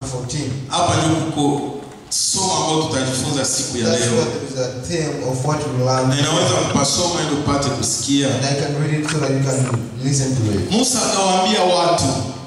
14. hapa ndio kuko somo ambao tutajifunza siku ya That's leo what is the theme of what we learn. na inaweza kupasoma ili upate kusikia And I can read it so that you can listen to it. musa akawaambia watu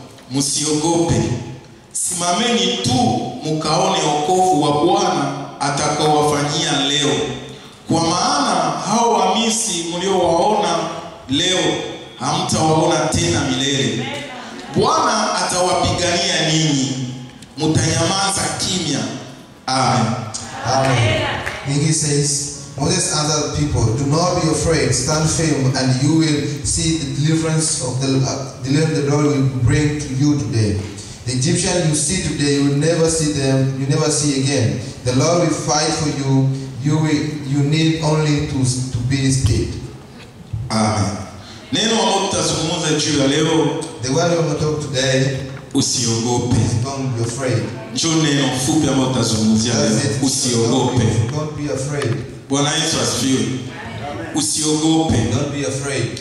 msiogope simameni tu mkaone wokovu wa bwana atakaowafanyia leo kwa maana hao wamisi mliowaona leo hamtawaona tena milele bwana atawapigania ninyi mtanyamaza kimya amen Amen. And he says, Moses answered the people, Do not be afraid, stand firm, and you will see the deliverance of the uh, deliverance the Lord will bring to you today. The Egyptian you see today, you will never see them, you never see again. The Lord will fight for you. You will, you need only to, to be still. amen neno ambalo tutazungumza juu ya leo The word we're going to talk today usiogope is don't be afraid. njo neno fupi ambalo tutazungumzia That's leo it. usiogope Don't, don't be afraid. bwana yesu asifiwe usiogope Don't be afraid.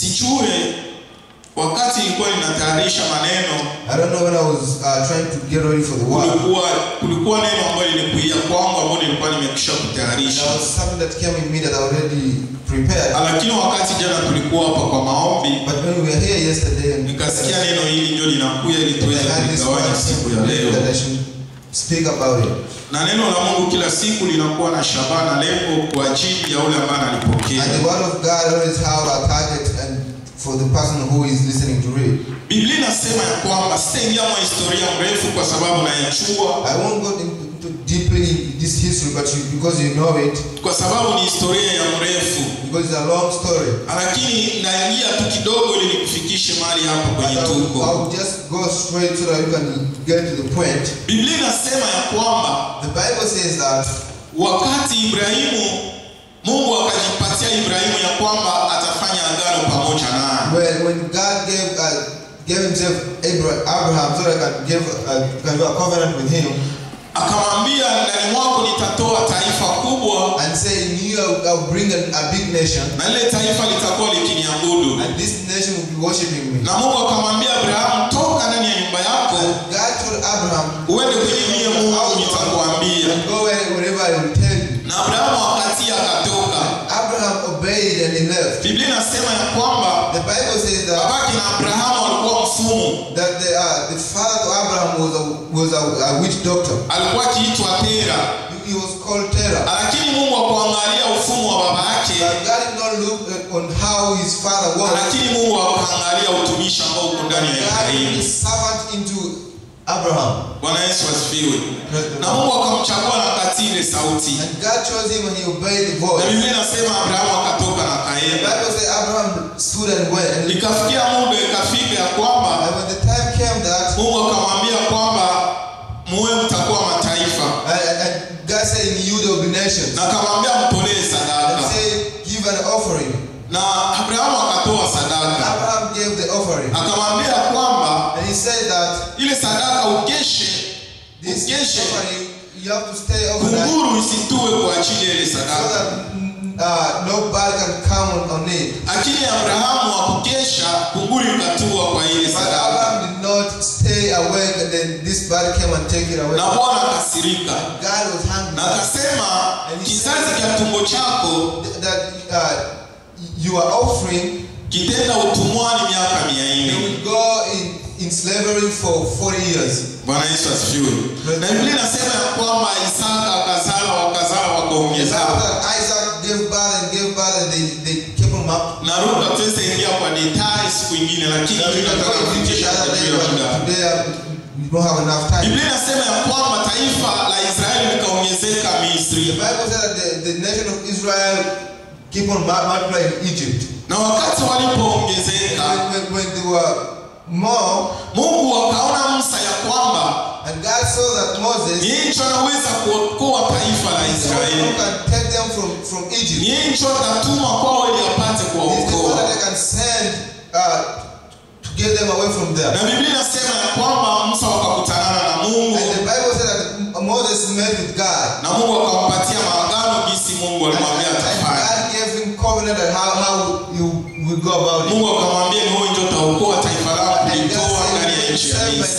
sijue wakati ilikuwa ninatayarisha maneno I don't know when I was uh, trying to get ready for the word. kulikuwa kulikuwa neno ambayo lilikuia kwangu ambayo nilikuwa nimekisha There kutayarisha was something that came in me that I already prepared. lakini wakati jana tulikuwa hapa kwa maombi But when we were here yesterday, and nikasikia neno hili ndio linakuya ili I tuweze had this kuligawanya word siku ya leo that I should speak about it. na neno la mungu kila siku linakuwa na shabaha na lengo kwa ajili ya ule ambaye analipokea And the word of God always have a target and for the person who is listening to read. biblia inasema ya kwamba sitaingia mwa historia mrefu kwa sababu nayachua I won't go into deeply in this history, but you, because you know it, kwa sababu ni historia ya mrefu because it's a long story. lakini naingia tu kidogo ili nikufikishe mahali hapo But kwenye I'll, tuko I'll just go straight so that you can get to the point. biblia inasema ya kwamba The Bible says that wakati ibrahimu mungu akajipatia ibrahimu ya kwamba atafanya agano pamoja naye when, when God gave uh, gave himself Abraham, Abraham so that I can give uh, can do a covenant with him akamwambia ndani mwako nitatoa taifa kubwa and say in you I'll, I'll bring a, a big nation na lile taifa litakuwa likiniabudu and this nation will be worshiping me. na mungu akamwambia abrahamu toka ndani ya nyumba yako And God told Abraham, uende kwenye mie mungu nitakuambia and go where, wherever I will tell you. na abrahamu wakati akatoka Abraham obeyed and he left. biblia inasema ya kwamba The Bible says that babake na abrahamu alikuwa mfumu that the, uh, the father of Abraham was a was a, a witch doctor. alikuwa akiitwa tera He, he was called Terah. lakini mungu akuangalia ufumu wa baba yake But God did not look at- on how his father was. lakini mungu akaangalia utumishi ambao uko ndani ya God ibrahimu is servant into Abraham. bwana yesu asifiwe na mungu akamchagua na katii ile sauti And God chose him and he obeyed the na voice. biblia inasema abrahamu akatoka na The kaenda Bible says Abraham stood and went. And, ikafikia muda ikafika ya kwamba and when the time came that, mungu akamwambia kwamba muwe mtakuwa mataifa and, and- and God said, In you there will be nations. na akamwambia mtolee And sadaka he said, Give an offering. na abrahamu akatoa sadaka Abraham gave the offering. akamwambia kwamba And he said that ile sadaka ukeshe this ukeshe offering, you have to stay overnight kunguru isitue kwa ajili ya ile so sadaka that mm, uh, no bad can come on, on it. lakini abrahamu akukesha kunguru ikatua kwa ile But sadaka Abraham did not stay awake and then this bad came and take it away. na bwana akasirika God was na hungry. akasema kizazi cha tumbo chako that uh, you are offering, kitenda utumwani miaka mia they nne will go in, in slavery for 40 years. bwana yesu asifiwe na biblia inasema ya kwamba isaka akazala wakazala Yes, wakaongezana after Isaac gave birth and gave birth, and they, they kept him up. na ruka tuweze ingia kwa detai siku ingine lakini Now, we can tunataka go into kufikisha the other kwa day, juu ya but muda today uh, we don't have enough time. biblia inasema ya kwamba taifa la israeli likaongezeka The misri Bible says that the, the nation of Israel keep on mul- multiplying in Egypt. na wakati walipoongezeka When, when, when they were more, mungu akaona musa ya kwamba and God saw that Moses niye ncho anaweza kuokoa taifa la is the one israeli who can take them from, from Egypt. niye ncho atatuma kwao ili apate He's the one kuwaokoa that they can send uh, to get them away from there. na biblia inasema ya kwamba musa wakakutanana na mungu And the Bible said that Moses met with God. na mungu akampatia maagano jinsi mungu And, alimwambia and atafanya God gave him covenant and how, how you will go about it. mungu akamwambia ni wewe ndio utaokoa taifa lako And God kulitoa said, ndani ya "You will nchi ya save my misri nation from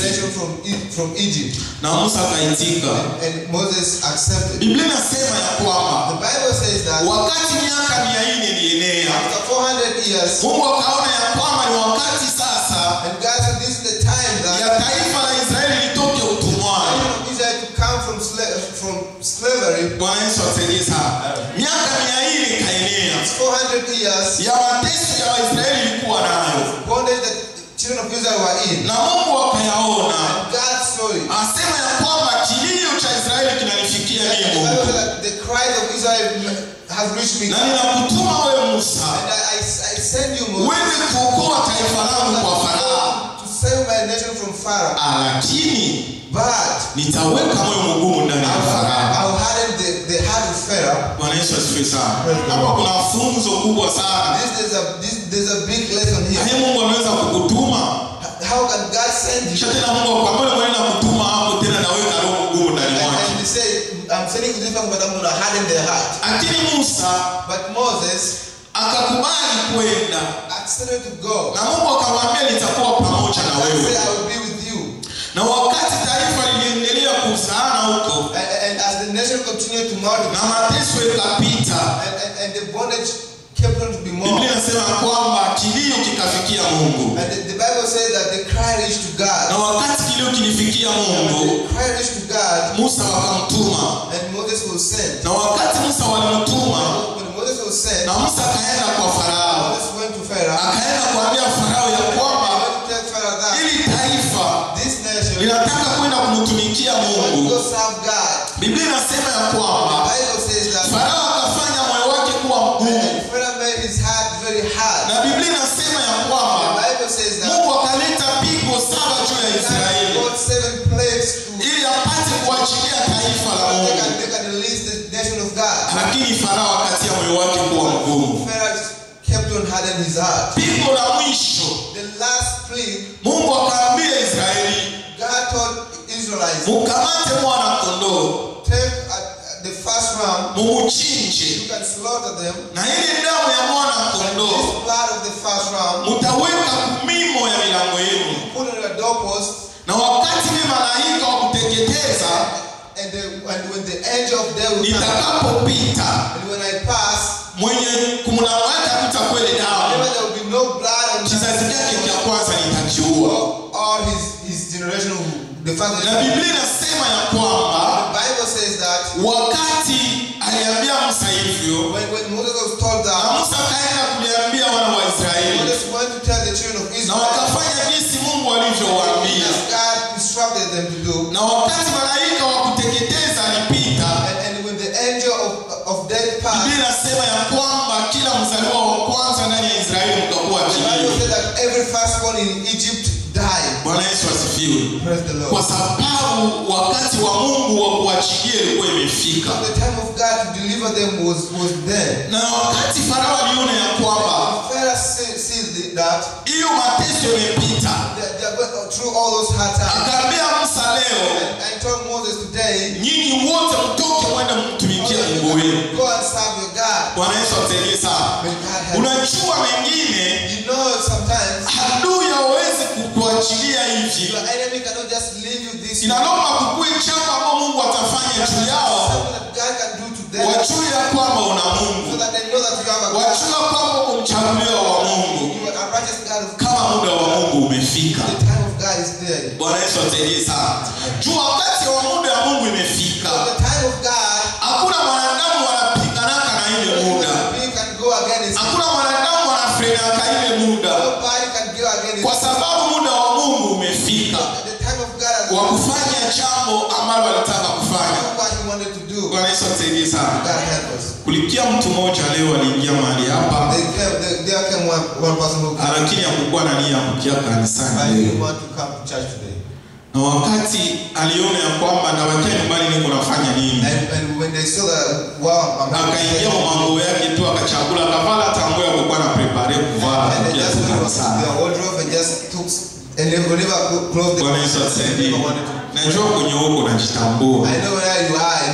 from, E- from Egypt. na musa akaitika And Moses accepted. biblia inasema ya kwamba The Bible says that wakati miaka mia nne ilienea after 400 years, mungu akaona ya kwamba ni wakati sasa and God said this is the time that ya taifa la israeli litoke the utumwani children of Israel to come from, sla- from slavery. bwana yesu asaidie sana miaka mia nne ikaenea 400 years, ya mateso ya waisraeli ilikuwa nayo bondage that the children of Israel were in. na mungu akayaona And God saw it. asema ya kwamba kilio cha israeli kinanifikia And mimi the Bible mungu says that the cries of Israel have reached me. na And ninakutuma wewe musa I, I, I send you, Moses, uende kuokoa taifa langu kwa farao to save my nation from Pharaoh. lakini But nitaweka moyo mgumu ndani ya I'll, farao I'll harden the, the heart of Pharaoh. bwana yesu asifiwe sana hapa kuna funzo kubwa sana This, there's, a, this, there's a big lesson here. naye mungu ameweza kukutuma How can God send kisha you? tena mungu akwambia mwenye nakutuma hapo tena naweka roho mgumu ndani And, mwake and he said, I'm sending you this person, but I'm going to harden their heart. lakini musa But Moses akakubali kwenda accepted to go. na mungu akamwambia nitakuwa pamoja na God said, wewe I will be with you. na wakati taifa liliendelea kuzaana huko And, and as the nation continued to multiply, na mateso ikapita and, and, and the bondage kept on to be more. biblia inasema kwamba kilio kikafikia mungu And the, the Bible says that the cry reached to na God. wakati kilio kilifikia mungu The cry reached to God, musa wakamtuma and Moses was sent. na wakati musa walimtuma When Moses was sent, na musa akaenda kwa farao Moses went to Pharaoh. akaenda kuambia farao ya I kwamba want to tell Pharaoh that ili taifa this nation linataka kwenda kumtumikia want to go mungu serve God. biblia inasema ya The kwamba Bible says that farao akafanya moyo wake kuwa mgumu and Pharaoh made his heart very hard. na biblia inasema ya The kwamba Bible says that mungu akaleta pigo saba juu ya God israeli brought seven plagues to ili apate kuachilia taifa la they mungu can, they can release the nation of God. lakini farao akatia moyo wake kuwa mgumu Pharaoh kept on hardening his heart. pigo la mwisho The last plague, mungu akaambia israeli God told Israelites, mukamate mwana kondoo take uh, the first ram, mumuchinje you can slaughter them, na ile damu ya mwana and kondoo this blood of the first ram, mutaweka kumimo ya milango yenu put on your doorpost, na wakati ile malaika wa kuteketeza and, the, and when the angel of death will come, nitakapopita and when I pass, mwenye kumlango wake hakutakuwa ile Remember, damu there will be no blood on kizazi chake cha kwanza nitakiua all his, his generation. who- The fact na that biblia inasema ya kwamba the Bible says that wakati aliambia musa hivyo when, when Moses was told na that, musa akaenda kuliambia wana wa israeli Moses went to tell the children of na Israel wakafanya jinsi mungu alivyowaambia as God instructed them to do. na wakati malaika wa kuteketeza alipita And, and when the angel of, of death passed, biblia inasema ya kwamba kila mzaliwa wa kwanza ndani ya israeli mkakuwa the Bible kilio said that every firstborn in Egypt died. bwana yesu asifiwe Praise the kwa Lord. sababu wakati wa mungu wa kuachilia ilikuwa imefika The time of God to deliver them was, was there. na wakati farao aliona ya kwamba Pharaoh see- sees that hiyo mateso imepita they they are going through all those hard times. akaambia musa leo And I told Moses today, nyinyi wote mtoke mwende mtumikie mungu wenu Go and serve your God. bwana yesu atusaidie sana May God help unajua mengine you. You know sometimes adui hawezi kukuachilia hivi your enemy cannot just leave you this way. inalomba kukue jambo ambao mungu atafanya juu yao Something that God can do to them wajue ya kwamba una so mungu that they know that you have a God. wajue kwamba uko mchaguliwa wa mungu You are a righteous God of kama muda wa mungu umefika The time of God is there. bwana yesu atusaidie sana juu wakati wa muda wa mungu imefika So the time of God, hakuna mwanadamu wanapiganaka na ile muda we can go against it. hakuna mwanadamu wanafrenaka ile muda Nobody can go against kwa it. sababu muda wa mungu umefika The time of God has wa kufanya jambo ambalo alitaka kufanya done what He wanted to do. bwana yesu atusaidie sana God help us. kulikia mtu mmoja leo aliingia mahali hapa They came, they, there came one, one person who came. lakini hakukuwa na nia ya kukia I kanisani didn't leo want to come to church today. na wakati aliona ya kwamba nawakia nyumbani niko nafanya nini And, and when they saw that, wow, I'm akaingia mambo yake tu akachagula akavala tango ya kukuwa na prepare kuvala And they kuja just tu went to kanisani their wardrobe and just took, and they whatever clothes they bwana yesu atusaidie never wanted to. najua kwenye huko najitambua I know where you are.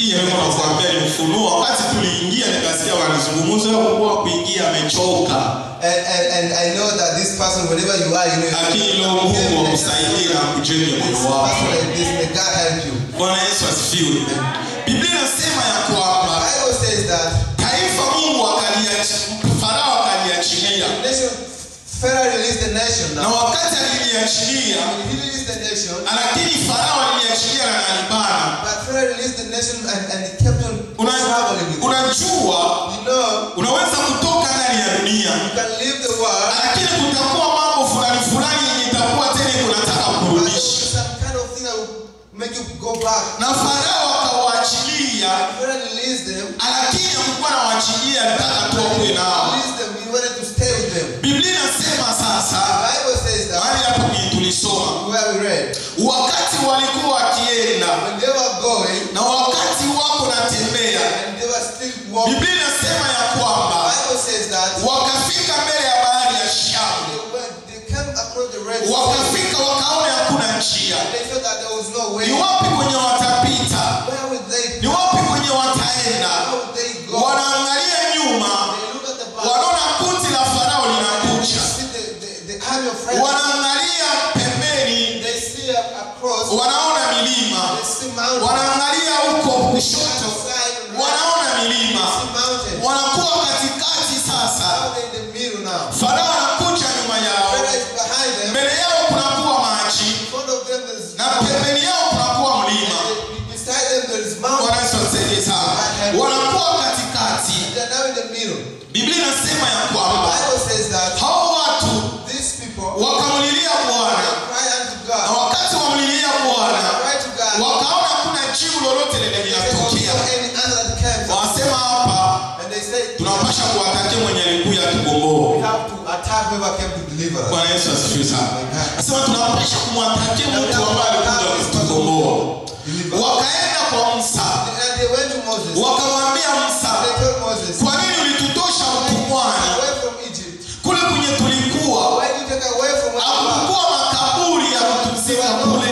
hii neno nakwambia ni ufunuo wakati tuliingia nikasikia wanazungumza kuwa kuingia amechoka And, and, and I know that this person, wherever you are, you know, lakini leo mungu akusaidie na kujenge this moyo person wako like this, may God help you. bwana yesu asifiwe biblia inasema ya kwamba Bible says that taifa mungu akaliachi- farao akaliachilia nation, Pharaoh released the nation na now. wakati aliliachilia When he released the nation, lakini farao aliliachilia na nalibana but Pharaoh released the nation and, and he kept on Una- traveling with it. unajua You know, unaweza kutoka ndani ya dunia you can leave the world, lakini kutakuwa mambo fulani fulani yenye itakuwa tena kunataka but there will be kurudisha some kind of thing that will make you go back. na farao akawaachilia Pharaoh released them, lakini hakukuwa nawaachilia alitaka tu akuwe nao released them, he wanted to stay with them. biblia inasema sasa The Bible says that, mahali hapo kwenye tulisoma where we read, wakati walikuwa wakienda when they were going, na wakati wako natembea and they were still walking, biblia inasema ya the kwamba Bible says that wakafika mbele ya bahari ya shamu they went, they came across the Red Sea, wakafika wakaona hakuna njia and they thought that there was no way. ni wapi kwenye watapita Where would they ni wapi kwenye wataenda How would they go? wanaangalia nyuma They look at the back. wanaona kundi la farao They linakuja see the, the, the army of Pharaoh. wanaangalia pembeni They see a- across. wanaona milima They see mountains. wanaangalia huko On kushoto the side, right. wanaona They milima see mountains. wanakuwa katikati sasa Now they're in the middle now. farao anakuja nyuma yao Pharaoh is behind them. mbele yao kunakuwa maji In front of them there is na pembeni yao kunakuwa mlima And beside them there is mountains. Bwana Yesu atusaidie sana wanakuwa katikati They're now in the middle. biblia inasema ya The kwamba Bible says that hao watu these people wakamlilia bwana cry unto na God. wakati wamlilia bwana Cry to God. wakaona kuna jibu lolote lenye There was no linatokea any answer that came. wanasema hapa And they say, tunapasha kuwatakia mwenye alikuya we tugomboe have to attack whoever came to deliver us. bwana yesu asifiwe sana nasema tunapasha kumwatakia mtu ambaye alikuja kutugomboa Deliver. wakaenda kwa musa And they went to Moses. wakamwambia musa They told Moses, kwa nini ulitutosha utumwani away from Egypt. kule kwenye tulikuwa Why did you take away from where you are? hakukuwa makaburi ya kutuzika kule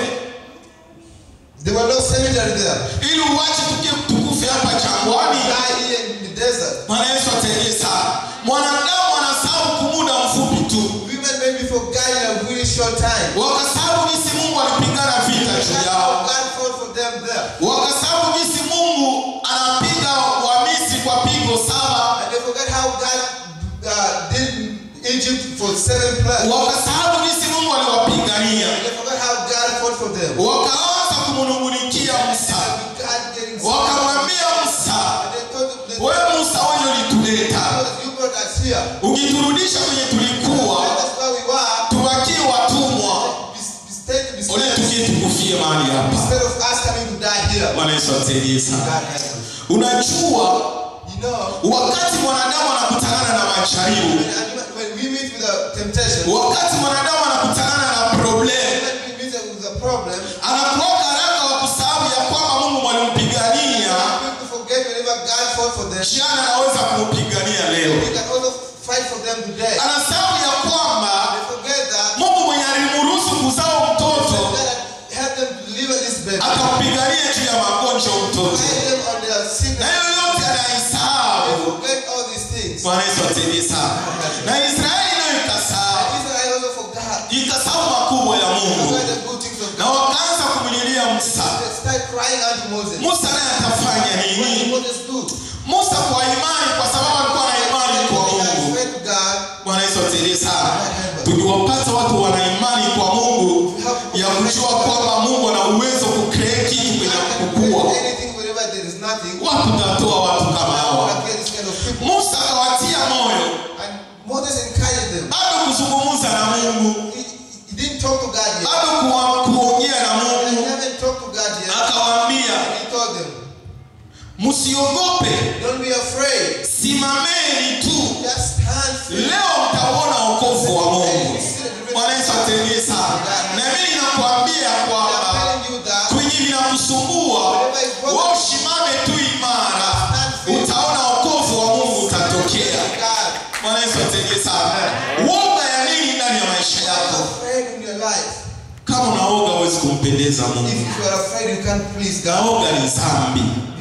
There were no cemetery there. ili uwache tukie tukufe hapa jangwani Die here in the desert. bwana yesu asaidie sana mwanadamu anasahau kumuda mfupi tu Women maybe forgot in a really short time. wakasahau jinsi mungu alipigana vita juu That's yao how God fought for them there. wakasahau jinsi mungu anapiga wamisri kwa pigo saba And they forgot how God uh, did Egypt for seven plagues. wakasahau jinsi mungu aliwapigania And they forgot how God fought for them. wakaanza kumnungunikia musa And God getting so wakamwambia musa And they told them, they we musa wenye ulituleta told you brought us here. ukiturudisha kwenye tulikuwa And that's where we were. tubakie watumwa Be, be stay to be ole slaves. tukie tukufie mahali hapa Instead of us coming to die here. bwana yesu atusaidie God sana help us. unajua You know, wakati mwanadamu anakutana na majaribu when, when we meet with a temptation, wakati mwanadamu anakutana na problem when we meet with a problem, anakuwa haraka wa kusahau ya kwamba mungu mwalimpigania people forget whenever God fought for them. jana anaweza kumpigania leo We can also fight for them today. anasahau ya kwamba They forget that mungu mwenye alimruhusu kuzaa mtoto God had helped them deliver this baby. akampigania juu ya magonjwa mtoto Guide them on their na sickness. hiyo yote They anaisahau forget all these things. bwana yesu atusaidie sana na israeli nayo ikasahau Israel also forgot. ikasahau makubwa ya Forgot mungu the good things of na God. wakaanza kumlilia musa They start crying unto Moses. musa naye atafanya What did nini Moses do? musa kwa imani kwa sababu alikuwa na imani kwa He had mungu faith to God. bwana yesu atusaidie sana tukiwapata watu wana imani kwa mungu ya kujua kwamba mungu ana uwezo kucreate kitu kwenye God can kukua create anything whenever there is nothing. wapi utatoa watu kama God hawa can get this kind of people. musa akawatia moyo And Moses encouraged them. bado kuzungumza na mungu He, he didn't talk to God yet. bado kuwa- kuongea na He mungu haven't talked to God yet. akawaambia And he told them, msiogope don't be afraid. simameni tu Just stand still. leo mtauona wokovu wa mungu bwana yesu atusaidie sana na mimi ninakwambia I'm kwamba telling you that kwenye vinakusumbua wewe usimame tu imara utaona wokovu wa mungu utatokea God bwana yesu atusaidie sana woga ya nini ndani ya maisha is yako afraid in your life. kama unaoga huwezi kumpendeza If mungu you are afraid, you can't please God. naoga ni dhambi Being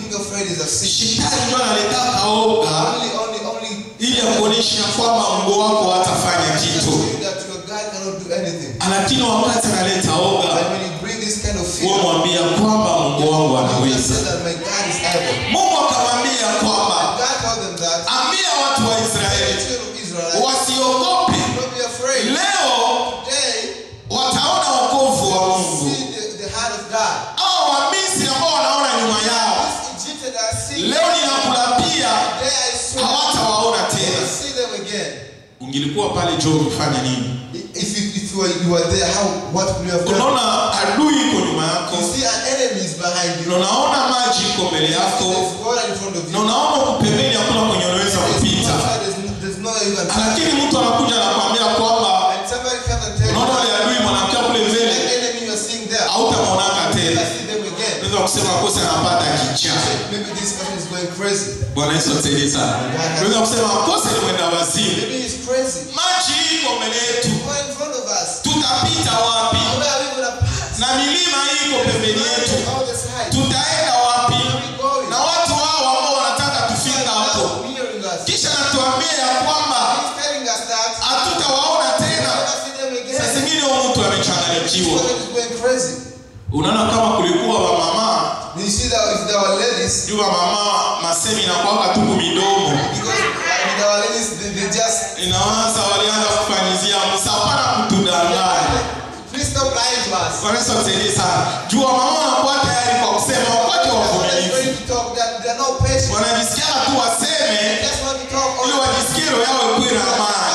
being afraid is a sin. shetani ndio analetaka oga Only, only, only ili akuonyesha kwamba mungu wako hatafanya just kitu show you that your God cannot do anything. lakini wakati analeta oga But when you bring this kind of fear, wamwambia kwamba mungu wangu you just anaweza say that my God is able. mungu akamwambia kwamba God told them that. ambia watu wa The israeli children of Israel, wasiogope don't be afraid. leo Today, wataona wokovu wa you mungu see the, the hand of God. au wamisri ambao wanaona nyuma yao These Egyptians are seeing. leo ninakulapia Today I swear, hawatawaona you tena will see them again. ungilikuwa pale jo ukifanya nini If you, if you were, you were there, how what would you have done? unaona adui iko nyuma yako You see an enemy is behind you. na unaona maji iko mbele yako There's water in front of you. na unaona huku pembeni hakuna kwenye unaweza There's no kupita side, there's no- there's no way you can pass. lakini mtu anakuja anakwambia kwamba And somebody comes and tells unaona you, wale adui mwanamke kule that mbele enemy you are seeing there, hautamwonaka I tena see them again. unaweza kusema kosa anapata kichaa Maybe this person is going crazy. bwana yesu atusaidie sana unaweza kusema kosa ni mwenda wazimu Maybe he's crazy. maji iko mbele yetu Who are in front of us? tutapita wapi Where are we going to pass? na milima hii iko pembeni yetu All the sides. tutaenda wapi Where are we going? na watu hao ambao wanataka tufika hapo Now hearing us. kisha natuambia ya kwamba He's telling us that hatutawaona we'll tena never see them saa again. zingine huyu mtu amechanganyikiwa This person is going crazy. unaona kama kulikuwa wamama You see that if there were ladies, juu wamama masemi inakwaka tuku midomo because uh, with our ladies, they, they just inawaza walianza kufanyizia musa hapana kutudanganya please stop lying to us. wanaweza kusaidie sana juu wamama wanakuwa tayari kwa kusema wakati wa They're not uvumilivu ready to talk. They're, they're not patient. wanajisikia tu They waseme just want to talk all ili the time. wajisikie roho yao ikuwe na amani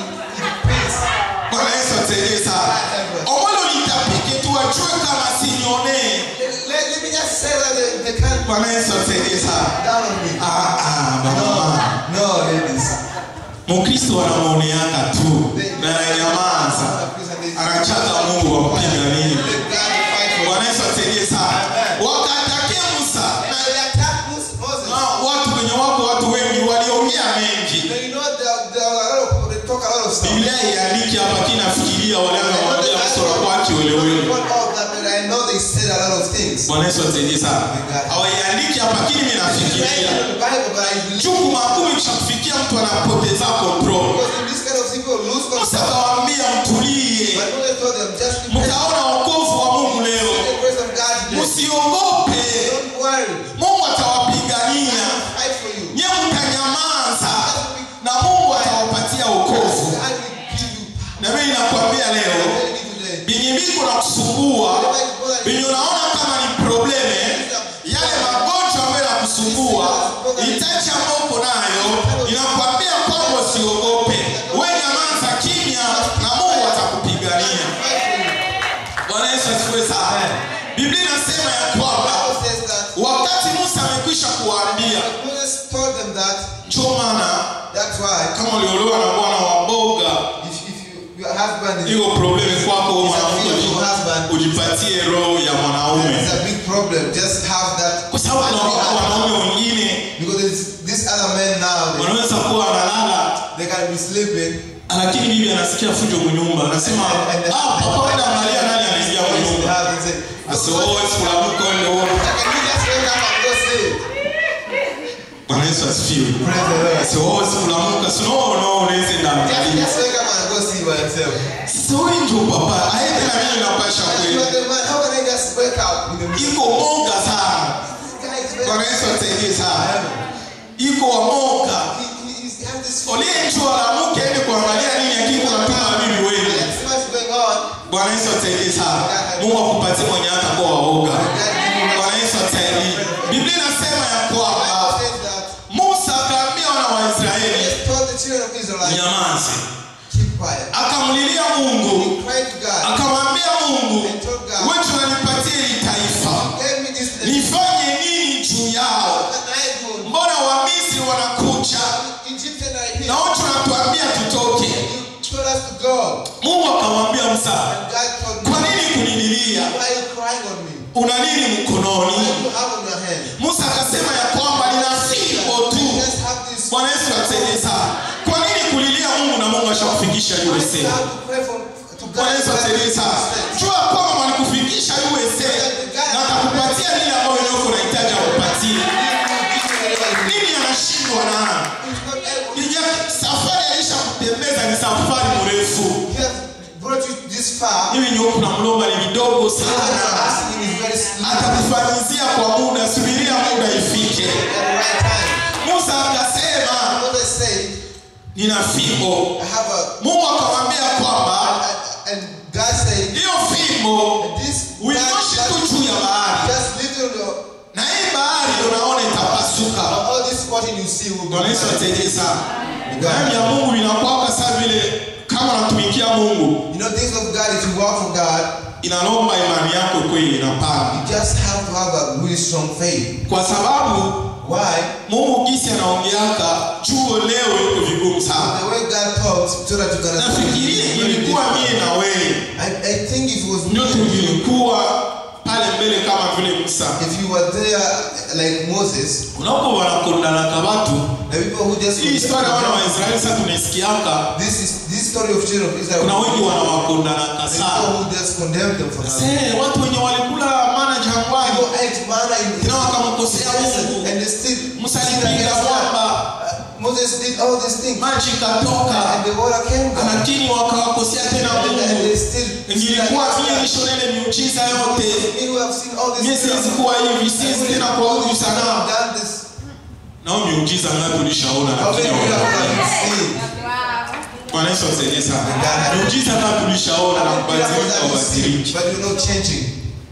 Peace. bwana yesu atusaidie sana omolo nitapike tu wajue kama sinionee Let, let me just say that they, they can't bwana yesu atusaidie sana down on me. Ah, ah, bamama No, ladies. mukristo anamwoneaka tu na ananyamaza anachaka mungu wampiganie Let God fight for bwana yesu atusaidie sana wakatakia musa And they attack Moses. Moses. na watu wenye wako watu wengi waliongea mengi Now, you know, there, there are a lot of people, they talk a lot of stuff. biblia iandike hapa kinafikiria walianza kumwambia musa unakuwa kiwelewele Not all of that, but I know they said a lot of things. bwana yesu atusaidie sana hawaiandiki hapa lakini mimi It's written nafikiria in the Bible, but I believe chuku makumi kishakufikia mtu anapoteza control because in this kind of people lose musa control. akawaambia mtulie But Moses told them, just be patient. mtaona wokovu wa mungu leo See the grace of God today. msiogope Don't worry. mungu atawapigania Fight for you. nye mtanyamaza na mungu atawapatia wokovu God will give you na mimi nakwambia leo power today. binyi mbiko na kusumbua binyi unaona kama ni probleme yale magonjwa ambayo yakusumbua itachi ambayo uko nayo inakwambia kwamba usiogope we nyamaza kimya na mungu atakupigania Fight for you. bwana yesu asifiwe sana biblia inasema ya kwamba Bible says that wakati musa amekwisha kuwaambia Moses told them that ndio maana that's why kama uliolewa na bwana wa boga if, if you, your husband is hiyo probleme kwako wewe mwanamke uji- ujipatie roho ya mwanaume it's a big problem. Just have that kwa sababu kuna wako wanaume wengine because there's this other men now they, wanaweza kuwa wanalala they can be sleeping. lakini bibi anasikia fujo mnyumba anasema And- and- ah papa wenda angalia nani anaingia They mnyumba have and say, asioe sikulamuka ende uone Can you just wake up and go sleep? bwana yesu asifiwe Praise the Lord. asioe sikulamuka sinono unaweza Just, ndaangalia just wake up and go see by yourself. sasa wewe ndio papa aende na mimi napasha You kweli are the man. How can I just wake up with the iko monga sana This guy is very bwana yesu atusaidie sana iko wamonga He, he, he's has this uliyenjua lamuke ende kuangalia nini lakini kunatuma bibi wengi Let's see what's going on. bwana yesu atusaidie sana mungu akupatie mwenye hata kuwa waoga bwana yesu atusaidie biblia inasema ya The kwamba Bible says that musa akaambia wana wa israeli He told the children of Israel, nyamaze keep quiet. akamlilia mungu He cried to God. akamwambia mungu And told God, wetu nanipatie hili taifa Give me this nation. nifanye nini juu yao What can I do? mbona wamisri wanakucha Egyptian are here. na wote wanatuambia tutoke You told us to go. mungu akamwambia musa And God told me, kwa nini kunililia Why are you crying on me? una nini mkononi What do you have on your hand? musa akasema ya kwamba nina fimbo You tu just have this. bwana yesu atusaidie sana kwa nini kulilia mungu na mungu ashakufikisha You usa have to pray for, to bwana God. yesu atusaidie sana jua kwamba walikufikisha usa na atakupatia lile ambayo nyoko unahitaji akupatie vyenye huku namlomba ni vidogo What you're sana asking is very slim atakufanyizia kwa muda subiria muda ifike at the right time. musa akasema Moses said, nina fimbo I have a, mungu akamwambia kwamba and God said, hiyo fimbo this uinyoshe tu juu ya bahari just little your, na hii bahari unaona itapasuka all this cotton you see will bwana yesu be atusaidie sana Neema ya mungu inakwaka saa vile kama unatumikia mungu You know, things of God, if you work for God, inalomba imani yako kweli inapanda you just have to have a really strong faith. kwa sababu Why? mungu gisi anaongeaka chuo leo iko vigumu sana The way God talks, so that you can nafikiria ilikuwa mie na wewe I, I think if it was me, ndio and you, tulikuwa pale mbele kama vile musa if you were there like Moses, unapo wanakondanaka watu the people who just hii historia wana waisraeli sasa tunaisikiaka this is this story of children of Israel. kuna wengi wanawakondanaka The sana people who just condemned them for nothing. Se, watu wenye walikula mana jangwani People ate manna in tena wakamkosea mungu and they still musa still alipiga against God. mwamba Uh, Moses did all these things, maji ikatoka and the water came down, lakini wakawakosea tena and, and they mungu still. still ingilikuwa against mie God. nishonele miujiza yote Me who have seen all this mie siwezi kuwa hivi siwezi tena kwa huyu sanamu done this. nao miujiza ngapi ulishaona How many lakini people have hawakuona? done this? bwana yesu asaidie sana miujiza ngapi ulishaona na kubadilika ubadiliki But you're not changing.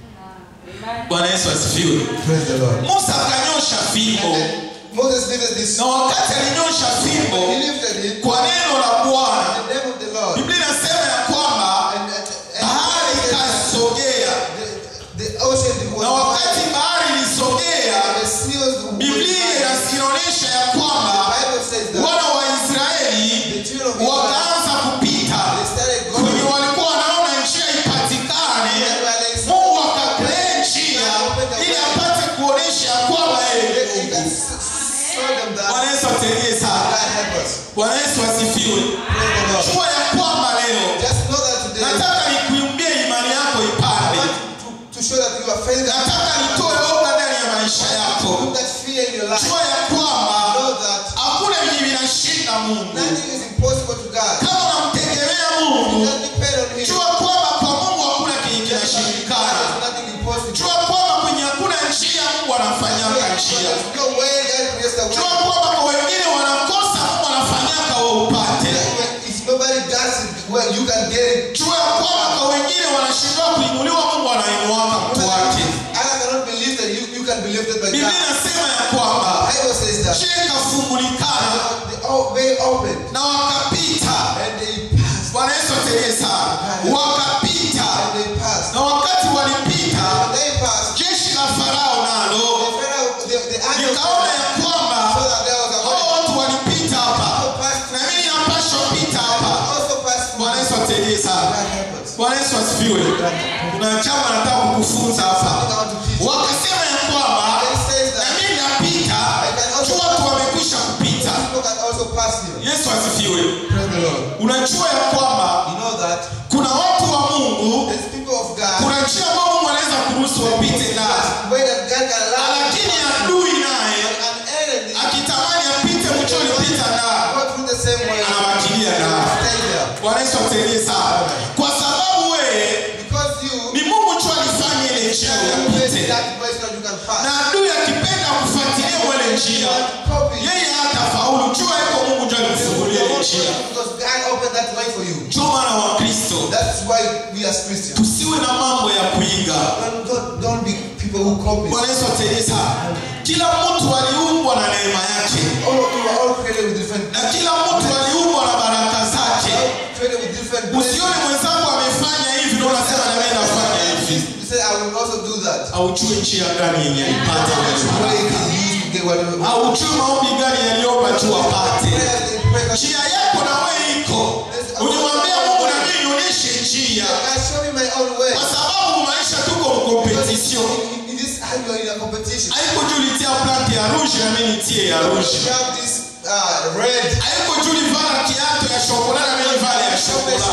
bwana yesu asifiwe Praise the Lord. musa akanyosha fimbo And Moses lifted this. na wakati alinyosha He fimbo lifted it. kwa neno la bwana In the name of the Lord. biblia inasema ya kwamba And, and, and bahari ikasogea the, the ocean was na wakati bahari and ilisogea the seals were biblia inaonyesha ya kwamba The Bible says that wana wa israeli the children of Israel wakaanza kupita they started kwenye going. walikuwa wanaona njia ipatikane mungu akakree njia ili apate kuonesha ya kwamba yeye He ni can mungu s- show them that bwana yesu atusaidie sana God help us. bwana yesu asifiwe Praise the Lord. jua ya kwamba leo Just know that today nataka nikuimbie imani yako I ipande want to, to show that you are faithful. nataka nitoe oga ndani ya maisha yako Put that fear in your life. jua ya kwamba Know that hakuna venye vinashinda mungu nothing is impossible to God. kama unamtegemea Do mungu not depend on Him. jua kwamba kwa mungu hakuna kenye kinashindikana There's nothing impossible. jua kwamba kwenye hakuna njia mungu anafanyaka njia There's no way God creates the jua way. kwamba kwa wengine wanakosa mungu anafanyaka wa upate If nobody does it, well, you can get it. jua ya kwamba kwa wengine wanashindwa kuinuliwa mungu anainuaka mtu wake Allah cannot be lifted. You, you can be lifted by biblia God. inasema ya kwamba Bible says that njia ikafungulikana the o- way opened na wakapita and they passed. bwana yesu ategee sana wakapita And they passed. na wakati walipita When they passed, jeshi la farao the nalo Pharaoh, the, the angel likaona saw ya kwamba that there was a hao way. watu walipita hapa Also passed na mimi napashwa pita hapa Also passed bwana yesu ategee sana God help us. bwana yesu asifiwe kuna chama nataka kukufunza hapa I want to teach you. wakasema ya kwamba They says na that mimi napita juu watu wamekwisha kupita people can also pass here. yesu asifiwe Praise the Lord. unajua ya kwamba You know that kuna watu wa mungu there's people of God. kuna njia ambayo mungu anaweza kuruhusu wapite nayo There's way that God can allow lakini adui naye an enemy akitamani apite mcho ulipita nayo go through the same way. anawakilia nayo Stay there. bwana yesu atusaidie sana kwa sababu wewe Because you ni mungu tu alifanya ile njia you uyapite face that way so that you can pass. na adui akipenda kufuatilia mwele njia Copy. yeye hata faulu jua iko mungu ndio alimfungulia ile njia Because God opened that way for you. ndio maana wa kristo That's why we as Christians tusiwe na mambo ya kuiga don't, don't, don't be people who copy. bwana yesu atusaidie sana kila mtu aliumbwa na neema yake All of you are all created with different na kila mtu aliumbwa na baraka zake all created with different blessings. usione mwenzako amefanya hivi na unasema na mimi nafanya hivi You say, I will also do that. aujue njia gani yenye alipata That's the way wewe you can use to get whatever. aujue maombi gani yaliomba tu apate Prayers they pray. njia yako na wewe iko ulimwambia mungu na mimi nionyeshe njia God, show me my own way. kwa sababu maisha tuko mkompetisio In, in this time, you're in a competition. haiko juu litia planti ya rouge na mimi nitie ya rouge You have this uh, red. haiko juu livala kiato ya shokola na mimi vale ya shokola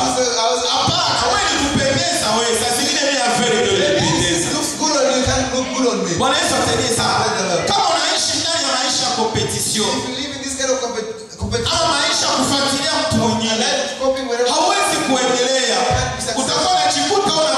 hapana wewe ni kupendeza wewe saa zingine mimi aferi ndio inapendeza looks good on you, can't look good on me. bwana yesu asaidie sana kama unaishi ndani ya maisha ya kompetisio If you live in this kind of compet- competition, ama maisha ya kufuatilia mtu mwingine life is coping wherever. hauwezi kuendelea utakuwa unajikuta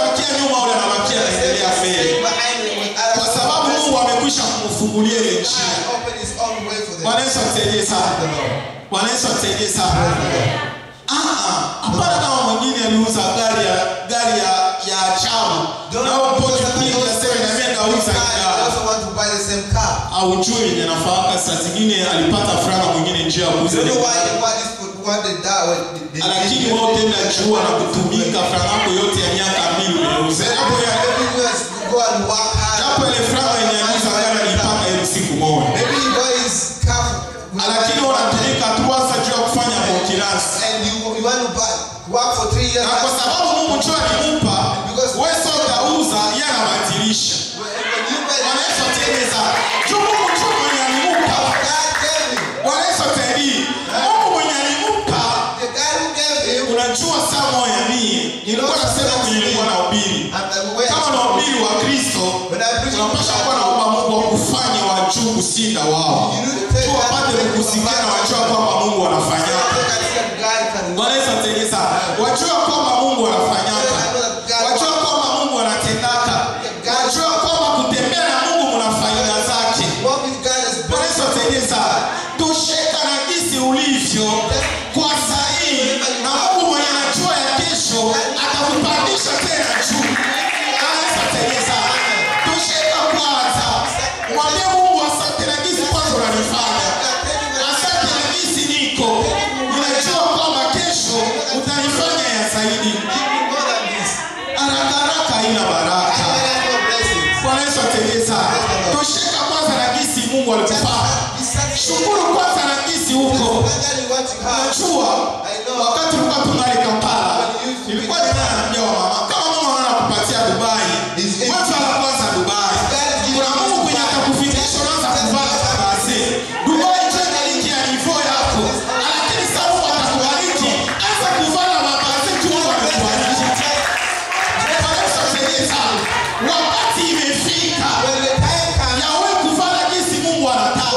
amekwisha kumfungulia ile God njia opened his own way for them. bwana yesu atusaidie sana Praise the Lord. bwana yesu atusaidie sana Praise the Lord. Ah, ah, hapana kama mwingine aliuza gari ya gari ya ya ajabu Don't na wewe because upoke somebody pia else unasema na mimi has nauza car, you gari also want to buy the same car. au juu yenye nafaka saa zingine alipata franga mwingine njia ya kuuza You ile know why gari. they want this food, what they die, what they, they, lakini wewe tena jua na kutumika franga yako yote ya miaka mbili umeuza japo ya Maybe you just go and work hard. japo ile franga yenye aliuza gari alipata ile siku moja Maybe you buy his car. lakini unatumika tu hasa juu ya kufanya mokiransi And you, you want to buy, work for three years. na kwa sababu Mungu njoo alimpa wewe sio utauza yeye anabatilisha When when you buy Bwana Yesu atueleza juu Mungu njoo mwenye alimpa God gave him. Bwana Yesu atuelii Mungu mwenye alimpa The God who gave him. unajua saa moja mie nilikuwa nasema kwenye nilikuwa nahubiri And the way kama nahubiri wa Kristo when I preach, tunapasha kuwa naomba Mungu wakufanye wa juu kushinda wao tu wapate kukusikia na wajua kwamba Mungu anafanyaka Bwana Yesu atueleza wajua kwamba Mungu anafanyaka wajua kwamba Mungu anatendaka wajua kwamba kutembea na Mungu mna faida zake Bwana Yesu atueleza tosheka na jinsi ulivyo kwa sahihi na Mungu mwenye anajua ya kesho atakupandisha tena juu Bwana Yesu atueleza tosheka kwanza mwambie Mungu asante na jinsi kwanza unanifanya asante na jinsi niko ninajua kwamba kesho utanifanya ya zaidi haraka haraka haina baraka Bwana Yesu atueleza tosheka kwanza na jinsi Mungu alikupaa shukuru kwanza na jinsi huko Unajua wakati ulikuwa tungali Kampala, ilikuwa ninaambia wa mama kama mama anakupatia Dubai, mwanzo la kwanza Dubai. Kuna Mungu kwenye atakufikisha unaanza kuvaa mavazi. Dubai ndio inaliki ya nivo yako. Lakini sasa Mungu atakubariki, anza kuvaa mavazi tu Mungu atakubariki. Bwana Yesu asifiwe sana. Wakati imefika ya wewe kuvaa jinsi Mungu anataka.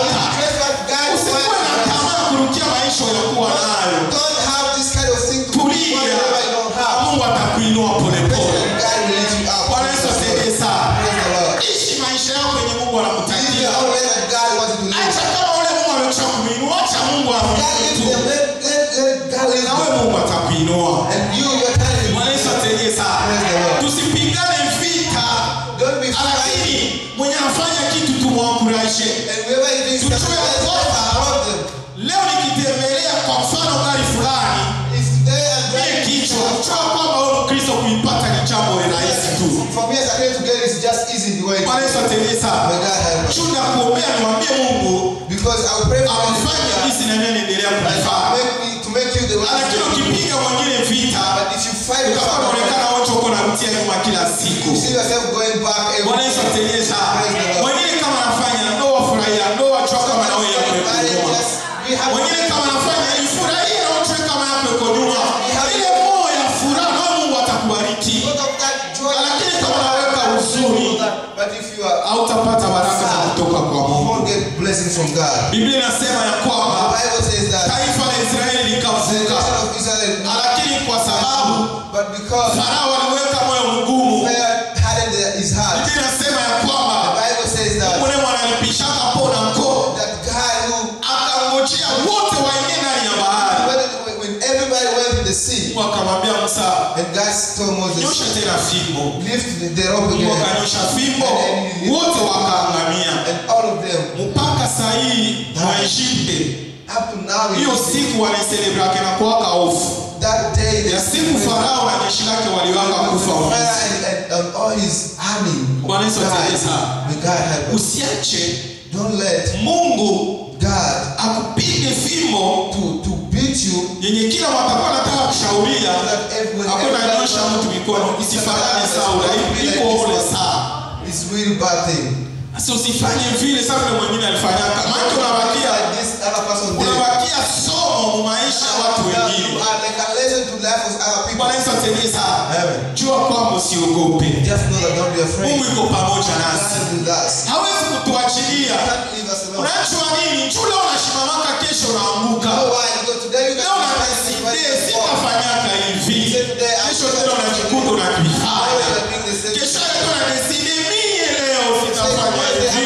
Usikuwe na tamaa ya kurukia maisha uliyokuwa nayo. Don't have this kind of thing to do Tulia. whatever you don't have. Mungu atakuinua polepole. God will lift you up. Bwana Yesu asifiwe sana. Praise the Lord. Ishi maisha yako yenye Mungu Live anakutakia. your own way that God wants you to live. Acha kama ule Mungu amesha kuinua, acha Mungu God amwinue lift tu. them. Let, let, let God lift Na wewe them. Mungu atakuinua. And you, you're telling Bwana Yesu asifiwe sana. Praise the Lord. Tusipigane vita, Don't be lakini fighting. mwenye anafanya kitu tumwanguraishe. And whoever is doing Tujue something, let's kwamba support them. Leo nikitembelea kwa mfano gari fulani If today I'm mie driving kichwa, jua kwamba wewe Mkristo kuipata ni jambo rahisi tu. For me as a to get it's just easy the way it Bwana Yesu atusaidie sana. May God help us. Chuna kuombea niwaambie Mungu Because I will pray for you amfanye jinsi na mimi niendelea and kunifaa. make me to make you the one. Lakini ukipiga mwingine vita, But if you fight with utakuwa someone, unaonekana wote uko na mtia nyuma kila siku. you see yourself going back every Bwana Yesu atusaidie sana. Praise the Lord. Mwingine kama anafanya ndoa furahia ndoa, jua kama na wewe yako iko nyuma. Just be happy. Mwingine kama anafanya ifurahie na ujue kama yako iko nyuma. Ile moyo ya furaha na Mungu atakubariki. Out of that joy, Lakini kama unaweka huzuni, but if you are, hautapata baraka za kutoka kwa you Mungu. won't get blessing from God. Biblia inasema ya The kwamba Bible says that taifa la Israeli the likavuka, nation of Israel, lakini kwa sababu but because Farao aliweka moyo mgumu, Pharaoh hardened their- his heart, Biblia inasema ya the kwamba Bible says that mune mwanalipishaka pona mko that guy who akangojea wote waingie ndani ya bahari. when, when everybody went in the sea, Mungu akamwambia Musa, and God told Moses, nyosha tena fimbo. lift the, the rope Mungu again, akanyosha fimbo, wote wakaangamia. and all of them, Mpaka saa hii Waegypte up to now, in hiyo the sea, siku wanaiselebrake na kuwaka hofu that day, they ya siku Farao na jeshi lake waliwaka kufa Pharaoh Misri. and, and, and all his army Bwana Yesu atusaidie sana. died. May God help us. Usiache Don't let Mungu God akupige fimbo to, to beat you yenye kila watakuwa nataka kushauria that everyone hakuna nyosha mtu mikono isifanane sawa iko ule saa It's really bad thing. sasa usifanye vile sasa vile mwingine alifanyaka maana unabakia Like this other person did. unabakia somo mu maisha ya watu You wengine are like a lesson to life of other people. Bwana Yesu atusaidie sana Amen. jua kwamba usiogope Just know that don't be afraid. Mungu iko pamoja God nasi is with us. hawezi kutuachilia Can't leave us alone. unajua nini juu leo unashimamaka kesho You unaanguka know why? Because today you leo can unanisidie sitafanyaka hivi kesho tena unajikuta unakifanya kesho yake unanisidie mie leo sitafanya hivi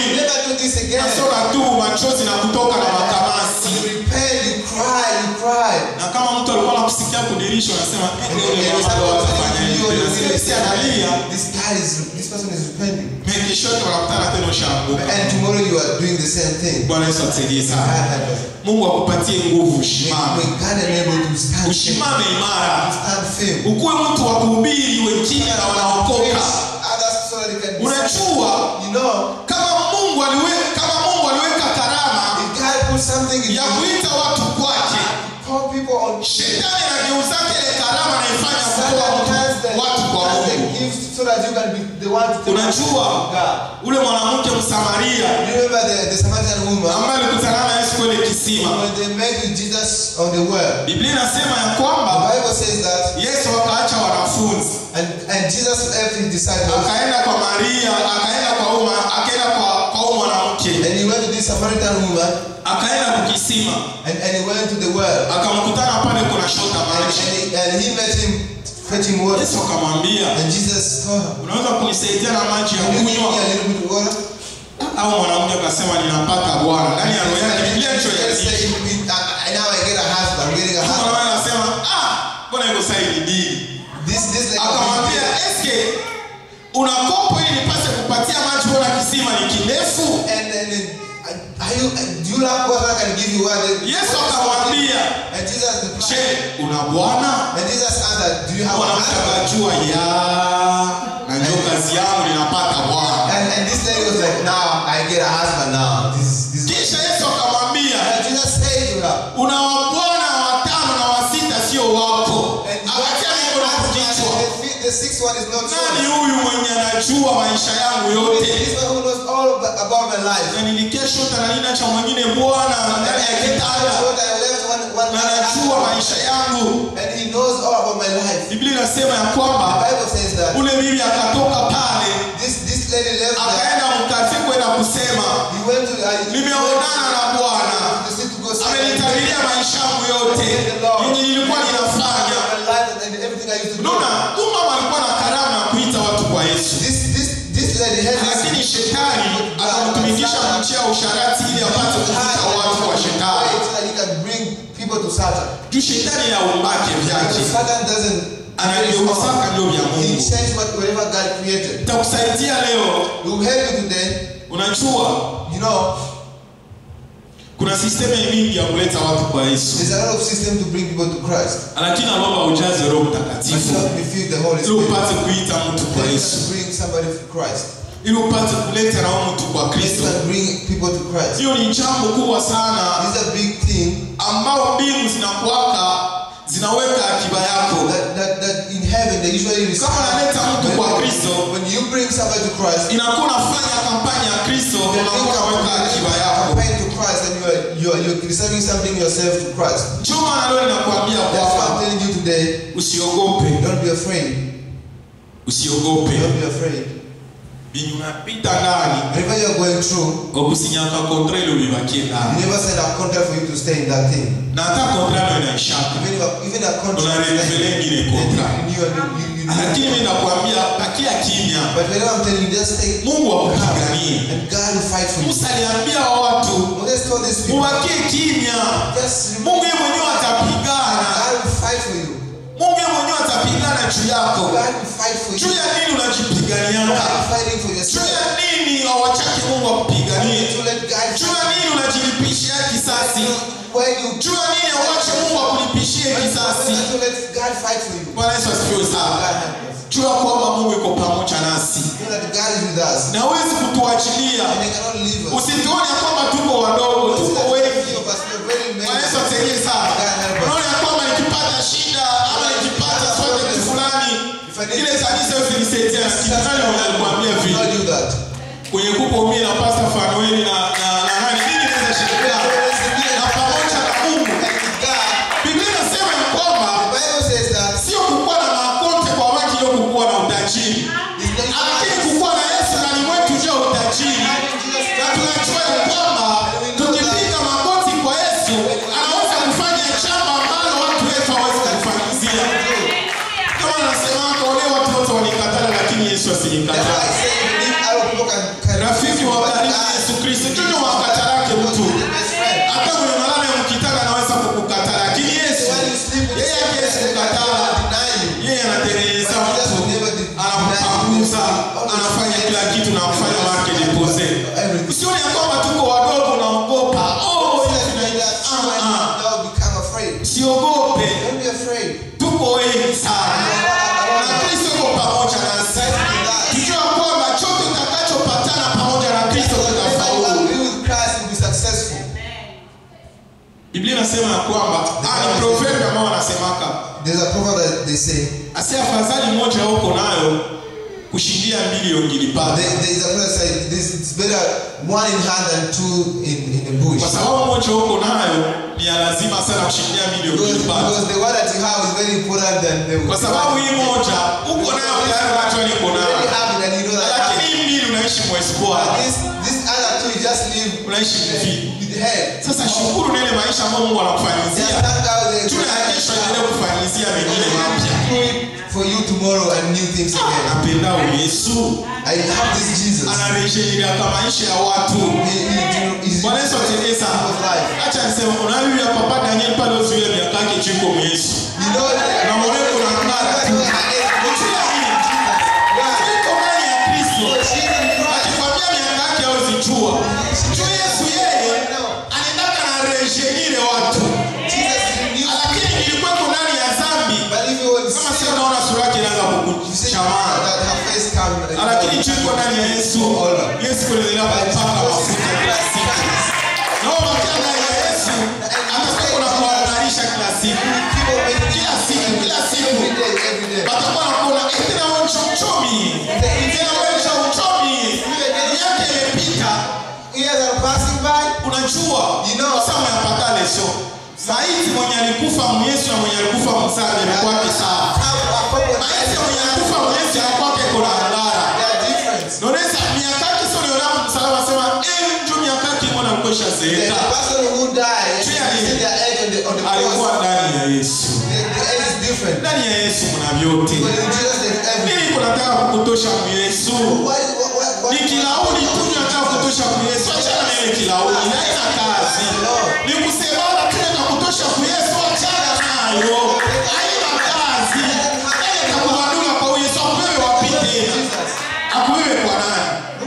do this again. nasona tu machozi na kutoka na makamasi You repent, you cry, you cry. na kama mtu alikuwa anakusikia kudirisha unasema "Eh, yule mama ndo atafanya hivi." Unasikia si analia This guy is, this person is repenting. mekeshoni wanakutana tena ushaanguka And tomorrow you are doing the same thing. bwana yesu atusaidie God sana help us. mungu akupatie nguvu May, ushimame may God enable to stand firm. ushimame imara Stand firm. ukuwe mtu wa kuhubiri wengine na wanaokoka Others so that they can be unajua You know, kama mungu aliweka kama mungu aliweka karama if God puts something in ya you, kuita watu kwake call people on shetani anageuzake ile karama naifanya kutoa Satan has the, mtu watu kwa has the mungu gift so that you can be the one to take Unajua, God. ule mwanamke msamaria You remember the, the Samaritan woman ambaye alikutana na yesu kwenye kisima when they met with Jesus on the well? biblia inasema ya The kwamba Bible says that, yesu akaacha wanafunzi and, and Jesus left his disciples, akaenda kwa maria akaenda kwa uma akaenda kwa kwa huyu mwanamke and he went to this Samaritan woman, akaenda kukisima and, and he went to the well, akamkutana pale kuna shota and, maji and, he, and he met him fetching water, yesu akamwambia and Jesus told her, unaweza kunisaidia na maji ya "Can you give me kunywa a little bit of water?" au mwanamke akasema ninapata bwana ndani ya roho yake biblia ndicho Just say, inasema "I- now I get a husband, I'm getting a husband. mwanamke anasema ah mbona iko sasa ni dini This, this lady akamwambia eske una kopo ili nipase kupatia maji bora kisima ni kirefu And then, uh, are you, uh, do you have water I can give you water? yesu akamwambia And Jesus je replied, una bwana and Jesus answered, Do you have a mwanamke husband? akajua ya najua kazi yangu ninapata bwana And, and this lady was like, Now I get a husband now. This, this. kisha yesu akamwambia And Jesus said to her, una wabwana watano na wasita sio wako and you akatia have mikono a husband, kichwa and the, fi- the sixth one is not nani yours. huyu mwenye anajua maisha yangu yote This one who knows all ab- about my life. na nilikesha tananina cha mwingine bwana And ndani ya I came kitanda out what I left one, one na man anajua husband. maisha yangu And he knows all about my life. biblia inasema ya The kwamba Bible says that ule bibi akatoka pale this, this lady left there. akaenda mkazi kwenda kusema He went to uh, he nimeonana na bwana went to the city to go see amenitabiria maisha yangu yote yenye nilikuwa ninafanya my life and everything I used to do. unaona huyu mama alikuwa na karama ya kuita watu kwa yesu This this this lady had lakini shetani akamtumikisha kumchia usharati ili apate kuvuta watu kwa shetani so that he can bring people to Satan. juu shetani yaumbake vyake Because Satan doesn't anavyousaka ndio vya He mungu changed what whatever God created. itakusaidia leo He will help you today. unajua You know, kuna sisteme mingi ya kuleta watu kwa yesu there's a lot of system to bring people to Christ. lakini naomba ujaze roho But mtakatifu help me feel the Holy ili Spirit. upate kuita mtu kwa Then you yesu can bring somebody to Christ. ili upate kuleta nao mtu kwa You kristo can bring people to Christ. hiyo ni jambo kubwa sana This is a big thing ambao mbingu zinakuwaka zinaweka akiba yako that, that, that in heaven they usually receive. kama unaleta mtu kwa When, kristo when you bring somebody to Christ, inakuwa unafanya kampani ya kristo Then unakuwa you unaweka akiba yako campaign to Christ and you are, you are you're reserving something yourself to Christ. chuma na leo ninakuambia That's why I'm kwamba telling you today, usiogope don't be afraid. usiogope Don't be afraid. binyu unapita ndani Whatever you're going through, okusinyaka kontrelo bibakie you ndani never signed a contract for you to stay in that thing. na hata kontralo inaishaka Even if a, even a contract Una is like- renewal ingine then contract. you renew and you, you, you lakini renew. mi nakwambia bakia kimya But whatever I'm telling you, just stay mungu calm akupiganie and God will fight for you. musa aliambia watu Moses told these people, mubakie kimya just mungu yeye mwenyewe atapigana God will fight for you. mungu yeye mwenyewe atapigana juu yako God will fight for you. juu ya nini God unajipiganianga will fighting for juu yourself. ya nini awachake mungu akupiganie To let God juu ya nini unajilipishia kisasi when you juu ya nini awache mungu akulipishie kisasi to let God fight for you. bwana yesu asifiwe God sana help us. juu ya kwamba mungu iko pamoja nasi Know that God is with us. na hawezi kutuachilia And they cannot leave us. usituone ya kwamba tuko wadogo Don't see tuko that wengi few of us, we're very many. bwana yesu atusaidie sana unaona ya kwamba nikipata shida ama nikipata project fulani ile kanisa yote nisaidia sikizani wananikwambia Do vile not do that. kwenye kuko mimi na pasta fanueli na na na nani mimi naweza shirikiana na pamoja na Mungu And with God, Biblia inasema ya kwamba the Bible says that sio kukuwa na makonte kwa watu ndio kukuwa na utajiri it's not lakini kukuwa na Yesu ndani mwetu ndio utajiri na tunajua ya kwamba tukipiga magoti kwa Yesu anaweza kufanya jambo ambalo watu wetu hawezi kufanyizia kama nasema wale watu wote walikatala lakini Yesu That's why asilikatala I say, believe other people can, can rafiki wa karibu biblia inasema ya kwamba ah, ni proverb ambao wanasemaka There's a proverb that they say. asi afadhali moja uko nayo kushindia mbili There, ungilipata there is a proverb that says this it's better one in hand than two in, in a bush. kwa sababu moja uko nayo ni ya lazima sana kushindia mbili Because, ungilipata because the one that you have is very important than the kwa sababu hii moja uko nayo tayari unajua niko you nayo already have it and you know that I have lakini it. hii mbili unaishi But mwespoa this, this other two you just live unaishi mvii with the head. sasa shukuru nene maisha ambayo mungu Just anakufanyizia thank God that tuna ya kesho endelee kufanyizia mengine mapya do it for you tomorrow and new things again. napendao yesu I have this Jesus. anarejelea maisha ya watu He, he, he, he's bwana yesu atulie sana people's life. acha nisema unabibi ya papa daniel pale uzuile miaka yake chiko yesu You know that na mwenyewe kuna mnara tu Ukiwa nini? Iko ndani ya kristo akikwambia miaka yake auzijua juu yesu yeye anaendaka na rejenire watu lakini nilikuweko ndani ya zambi kama sio unaona sura yake inaanza kukuchamana lakini chiko ndani ya yesu yesu kuendelea kupaka mafuta kila siku nao makia ndani ya yesu atakuwa na kuhabarisha kila siku kila siku kila siku watakuwa nakuona "Eh, tena wewe mcho mchomi tena wewe mcho mchomi miaka imepita unajua You know. sasa umeyapata leso maiti mwenye alikufa myesu na mwenye alikufa msali amekwake sawa maiti mwenye alikufa myesu anakwake kuna ndara nonesa miaka yake sio niona msalaba sema eh ndio miaka yake mbona mkosha zeeka alikuwa ndani ya yesu ndani ya yesu mna vyote mimi kunataka kukutosha myesu ni kilauni tu nataka kutosha kuyesu achana na ile kilauni haina kazi ni kusemana tu na kutosha kuyesu achana nayo haina kazi ile takubadula kwa yesu akubebe wapi tena akubebe kwa nani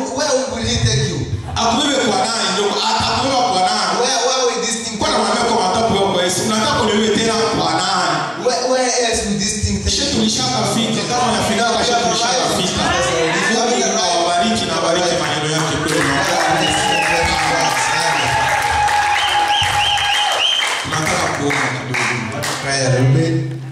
akubebe kwa nani ndio atakubeba kwa nani kwa na mwambia kwa matapu yako yesu unataka kunibebe tena kwa nani kisha tulishakafika kama unafika kisha tulishakafika Mungu awabariki na abariki maneno yake kwenu tunataka kuomba kidogo Prayer a little bit.